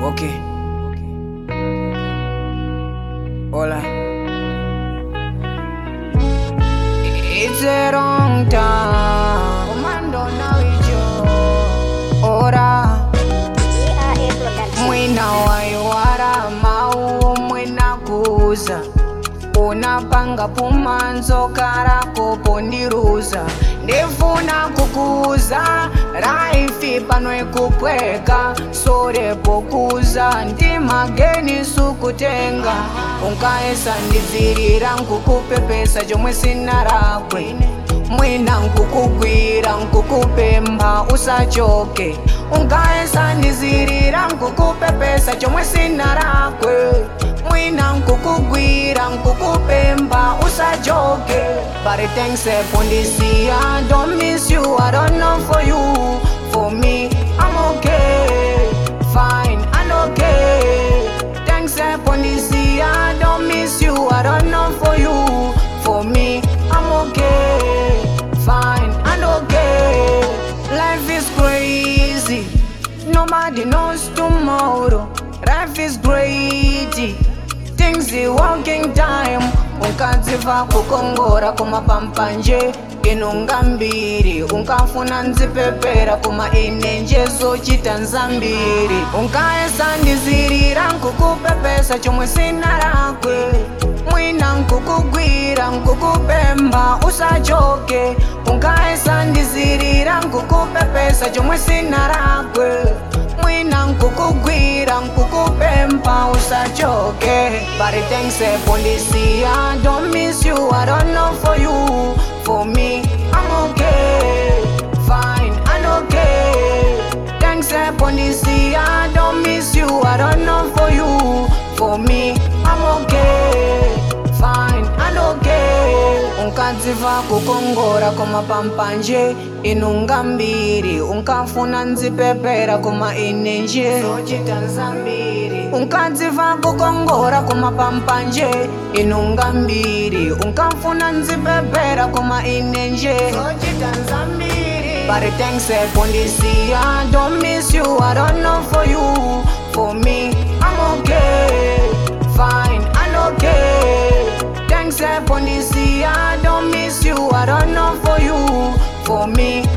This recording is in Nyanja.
Okay. Hola. It's a wrong time. Commando now it's your Ora. Mwina waiwara mau mwina kuza unapanga pumanzo karako pondiruza ndifuna kukuza raifi pano ikupweka sorepo kuza ndimageni sukutenga unkaesa ndidzirira nkukupepesa chomwe sina rakwe mwina nkukugwira nkukupempha usachoke unkaesa ndizirira nkukupepesa chomwe sina rakwe mwina nkukugwira nkukupempha usachoke but thanks for this year don't miss you i don't know for you for me i'm okay fine and okay thanks for this year don't miss you i don't know for you for me i'm okay fine and okay life is crazy nobody knows tomorrow life is great things the walking time unkadziva kukongora kumapampanje inunga mbiri unkafuna nzipepera kuma ine njezochita nzambiri unkaesa ndizirira nkukupepesa chomwe sina rakwe mwina nkukugwira nkukupempha usachoke unkaesa ndizirira nkukupepesa chomwe sina rakwe mwina nkukugwira nkukupempha usachoke but thanks for this year don't miss you i don't know for you for me i'm okay fine and okay thanks for this year don't miss you i don't know for you for me i'm okay fine and okay unkadziva kukongora kumapampanje inunga mbiri unkafuna nzipepera kuma ine nje unkadziva kukongora kumapampanje inunga mbiri unkafuna nzipepera kuma ine nje But thanks for this year, don't miss you, I don't know for you, for me, I'm okay, fine and okay. Thanks for this year, don't miss you, I don't know for you, for me,